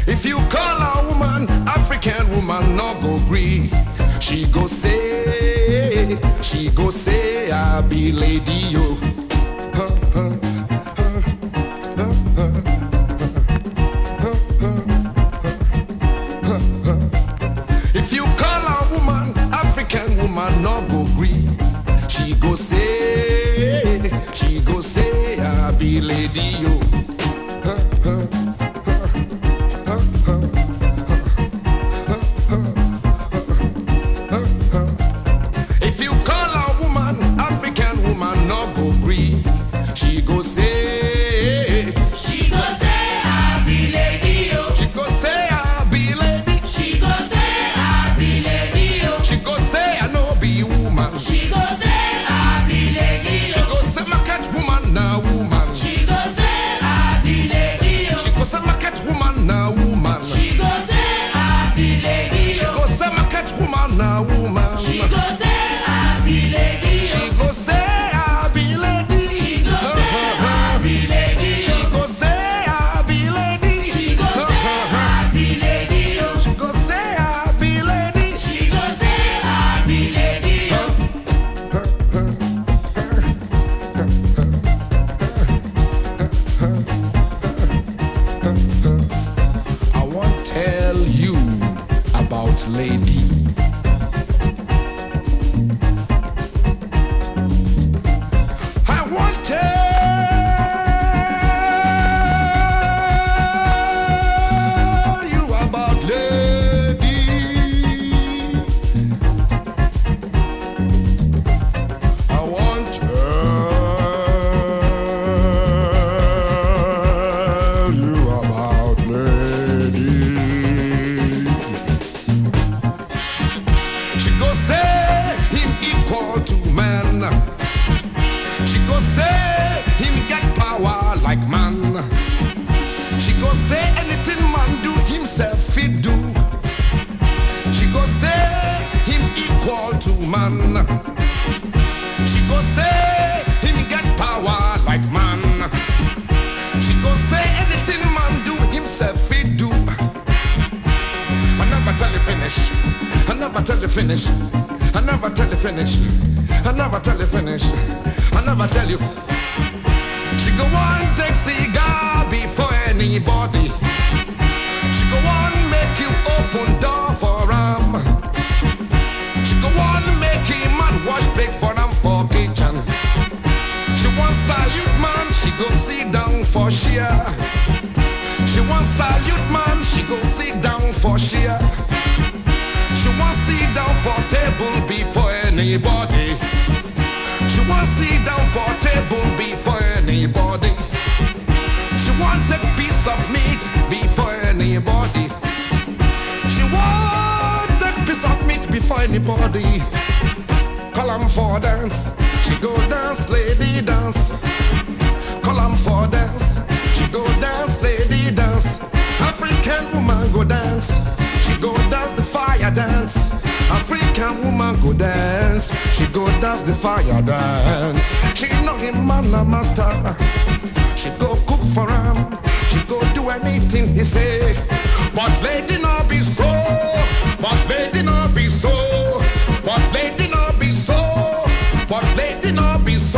If you call a woman, African woman, no go gree. She go say, she go say, I be lady yo. If you call a woman, African woman, no go gree. She go say, she go say, I be lady yo. If you call a woman, African woman, no go gree. She go say, She go say I be lady yo. she go say, I be lady. She go say I be lady yo. She go say, I no be woman. She go say I be lady She yo. go say, my cat woman, na woman. She go say I be lady yo. She go say, my cat woman, na woman. She go say I be lady She yo. go say, my cat woman, na woman. She go say I be lady She yo. go say, I be lady. She go say I be lady She yo. go say, I be lady. She go say I be lady yo. She go say, I be lady. She go say I be lady yo. I want tell you about lady. I want tell you about lady. I want tell you about lady. She go say him equal to man. She go say him get power like man. She go say anything man do himself fit do. She go say him equal to man. She go say him get power like man. She go say anything man do himself fit do. I never tell you finish. I never tell you finish. I never tell you finish. I never tell you finish. I never tell you. She go on take cigar before anybody. She go on make you open door for him. She go on make him man wash plate for them for kitchen. She want salute man, she go sit down for share. She want salute man, she go sit down for share. She want sit down for table before anybody. She want sit down for table before anybody. She want take piece of meat before anybody. She want take piece of meat before anybody. Call 'em for dance. She go dance, lady dance. Call 'em for dance. She go dance, lady dance. African woman go dance. She go dance the fire dance. African woman go dance. She go dance the fire dance. She know him man a master. She go cook for him. She go do anything he say. But lady no be so. But lady no be so. But lady no be so. But lady no be so.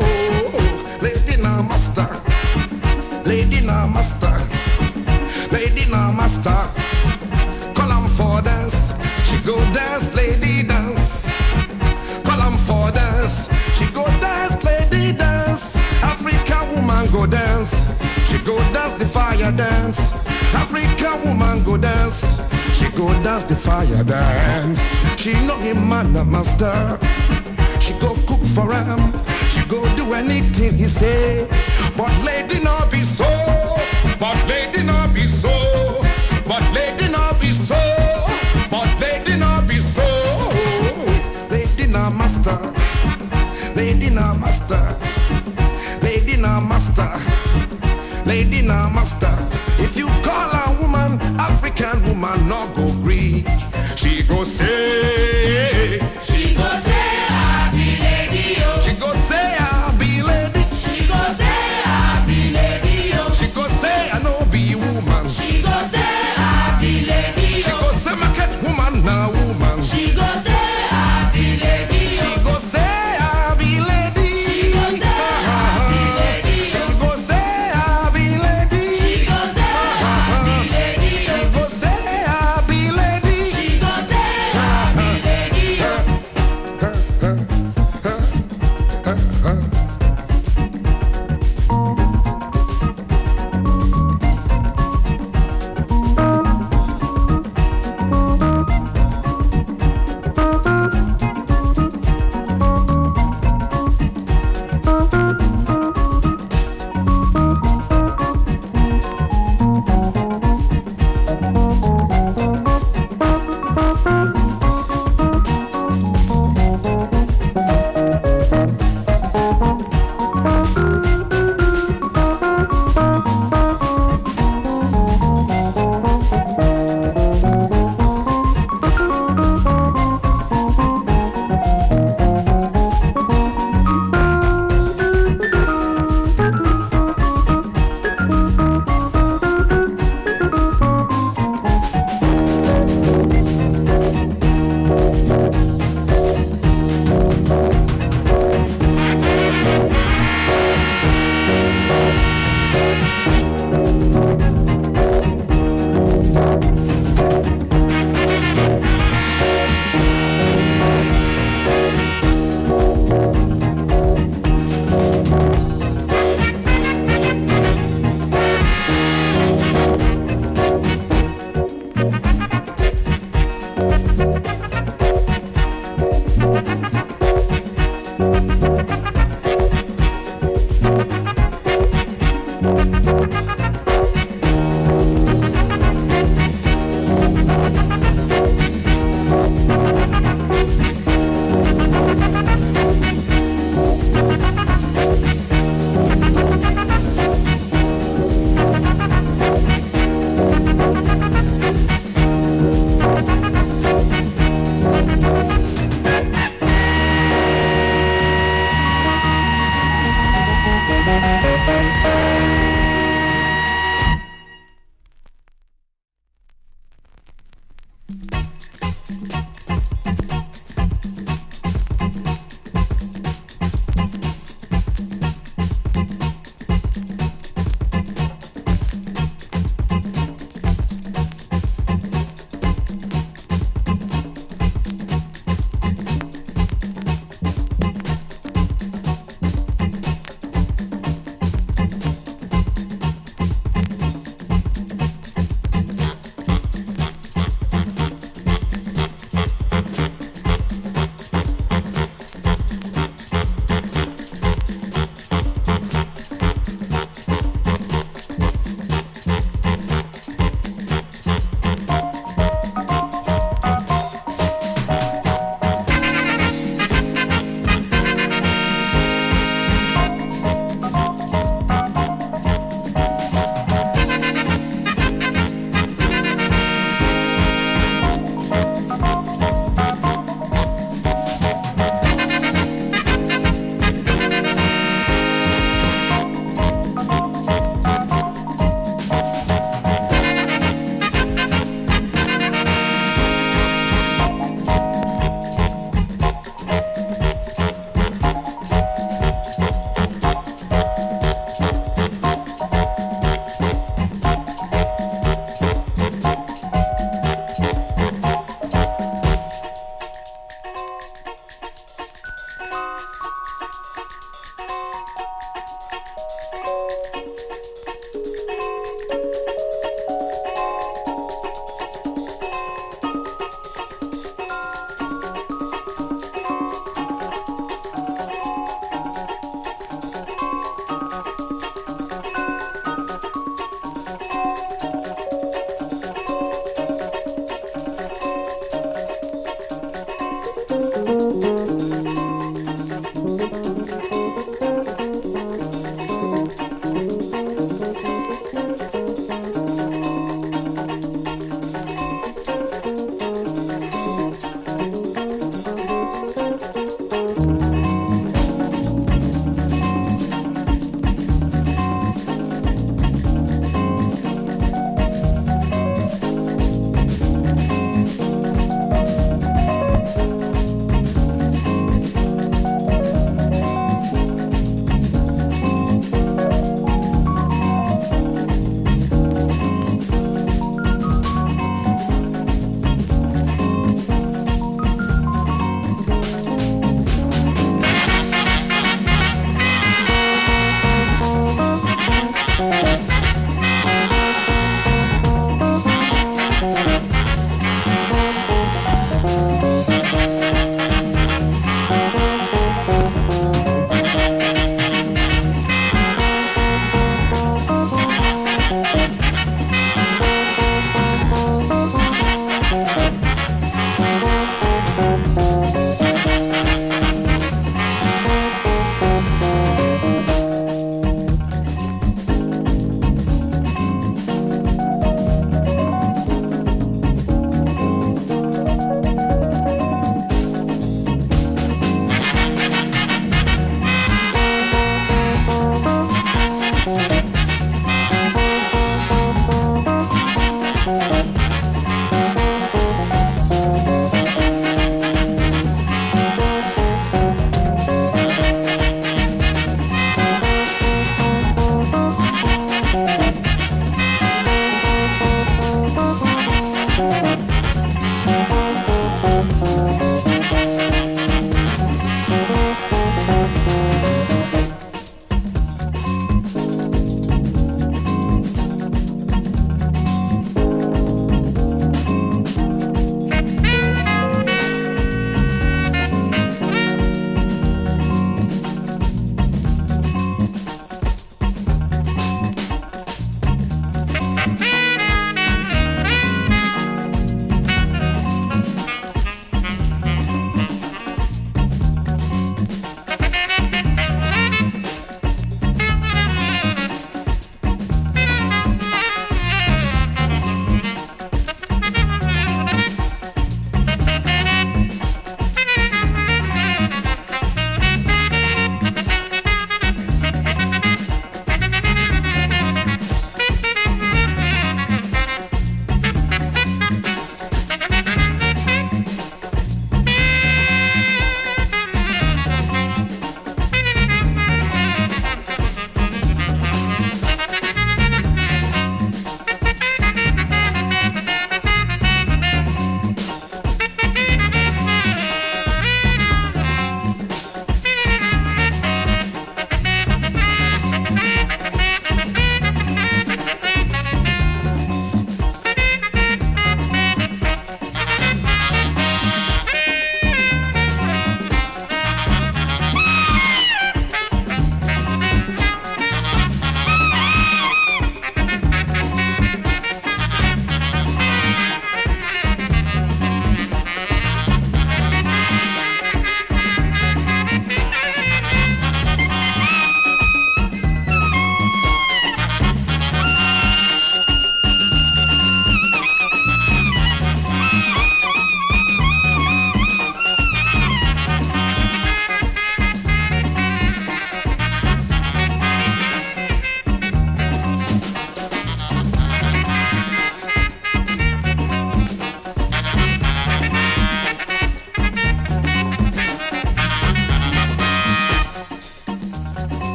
Lady na master. Lady na master. Lady na master. Call 'em for dance. She go dance, lady dance. Call 'em for dance. She go dance, lady dance. African woman go dance. She go dance the fire dance. African woman go dance. She go dance the fire dance. She know him man a master. She go cook for him. She go do anything he say. But lady no be so. But lady no be so. But lady no be so. But lady no be so. Lady na master. Lady na master. Lady na master. Lady na master. If you call a woman African woman, no go gree. She go say. She go say I be lady yo. She go say I be lady. She go say I be lady yo. She go say I no be woman. She go say na woman. She go say happy lady. She go say I be lady. She go say happy lady. She go say I be lady. She go say happy lady. She go say I be lady. She go say happy lady.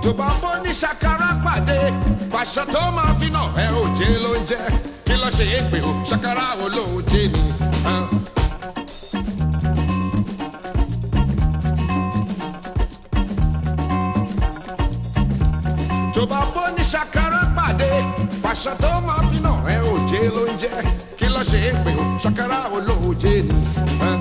tó bá bọ́ ní ṣàkárà pàdé fàṣọ tó máa fi nà ẹ ò jẹ́ ló ń jẹ́ kí ló ṣe é pé o ṣàkárà wo ló ń jẹ́ ni. ah. tó bá bọ́ ní ṣàkárà pàdé fàṣọ tó máa fi nà ẹ ò jẹ́ ló ń jẹ́ kí ló ṣe é pé o ṣàkárà wo ló ń jẹ́ ni. ah.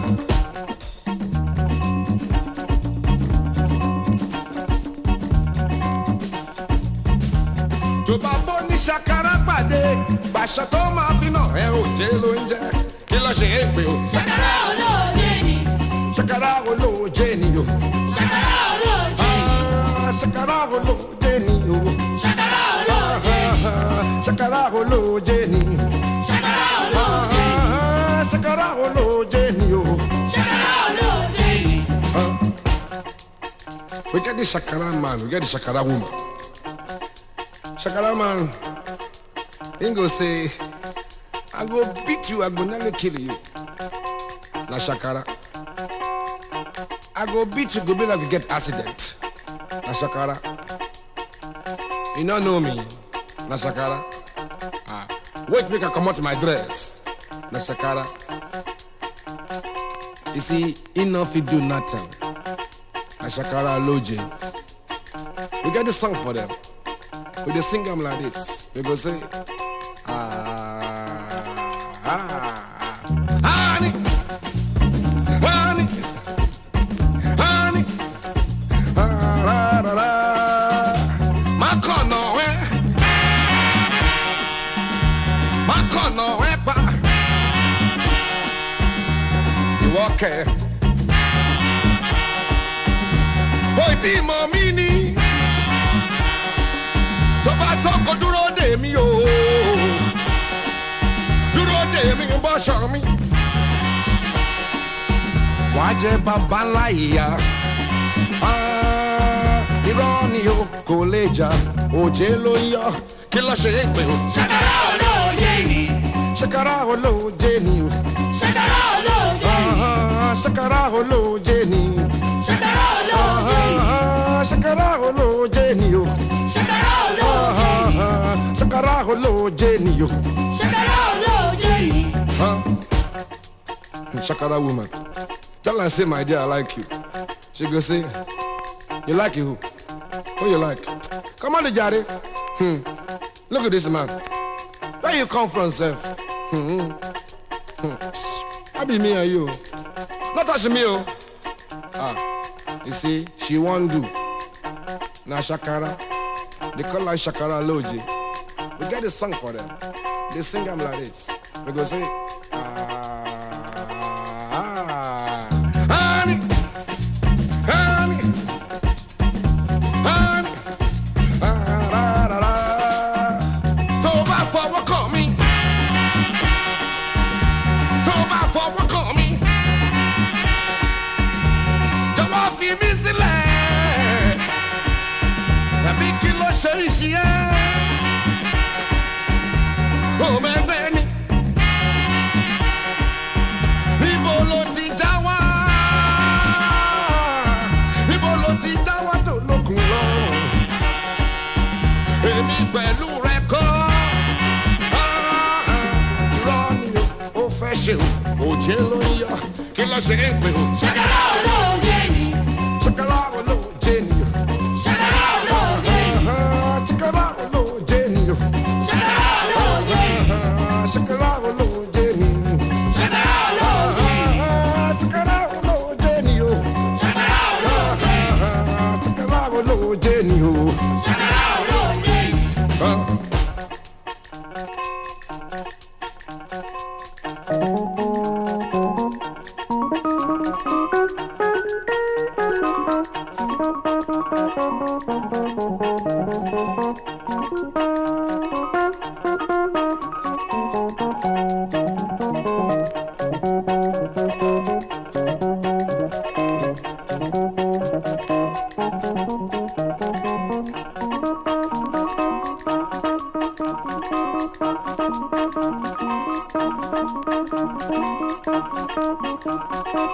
tó bá bọ́ ní ṣàkárà pàdé fàṣọ tó máa fi nà ẹ ò jẹ́ ló ń jẹ́ kí ló ṣe é pé o Ṣàkàrà olóòjé ni. ṣàkárà wo ló ń jẹ́ ni o. Ṣàkàrà olóòjé ni. Ah, ṣàkárà wo ló ń jẹ́ ni o. Ṣàkàrà olóòjé ni. Ah, ṣàkárà wo ló ń jẹ́ ni. Ṣàkàrà olóòjé ni. Ah, ṣàkárà wo ló ń jẹ́ ni o. Ṣàkàrà olóòjé ni. We get the shakara man, we get the shakara woman. Shakara man, he go say, I go beat you, I go nearly kill you. Na shakara. I go beat you, go be like you get accident. Na shakara. You don't know me. Na shakara. Ah, wait make I come out my dress. Na shakara. You see, he no fit do nothing. Ashakara Loje. We get the song for them. We dey sing them like this. We go say, ah, ah, honey, honey, honey, ah, la, la, la. Makono, eh? Makono, eh, pa. You okay? Bóyá tí mọ̀ mí ni tó bá tọkọ dúró dè mí o dúró dè mí bọ́ṣọ mi. wàá jẹ bàbá ńlá ìyá Ah, irọ́ ni o kò lè jà òjé ló ń yọ kí ló ṣe é pé o. Ṣàkàrà olóòjé ni. ṣàkàrà olóòjé ni o Ṣàkàrà olóòjé ni. Ah, ṣàkàrà olóòjé ni Ṣàkàrà olóòjé ni. Ah, ṣàkàrà olóòjé ni o. Ṣàkàrà olóòjé ni. Ah, ṣàkàrà olóòjé ni o. Ṣàkàrà olóòjé ni. Huh? Shakara woman. Tell her say my dear I like you. She go say, You like you who? Who you like? Come on, Jare. Hmm. Look at this man. Where you come from, sir? Hmm. Hmm. I be me and you. Not touch me, oh. Ah. You see, she won't do. Now Shakara. They call her Shakara Loji. We get a song for them. They sing them like this. We go say, ah, honey, honey, honey, ah, da, da, da. Tó bá fọwọ́ kàn mí, tó bá fọwọ́ kàn mí, jọ̀wọ́ fi mí sílẹ̀, tàbí kí ló ṣe é ṣe é òmẹgbẹ ni níbo ló ti já wá níbo ló ti já wá tó lókun lọ èmi pẹ̀lú rẹ kọ́ Ah, ah, irọ́ ni o ó fẹ́ ṣe o òjé ló ń yọ kí ló ṣe é pé o Ṣàkàrà olóòjé ni. ṣàkàrà wo ló jẹ ni o Ṣàkàrà olóòjé ni. Ah, ṣàkàrà wo ló jẹ ni o Ṣàkàrà olóòjé ni. Ah, ṣàkàrà wo ló jẹ ni o. Ṣàkàrà olóòjé ni. Ah, ṣàkàrà wo ló jẹ ni o. Ṣàkàrà olóòjé ni. Ah, ṣàkàrà wo ló jẹ ni o. Ṣàkàrà olóòjé ni. Ah.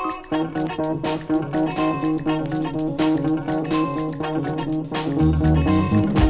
Thank Lord.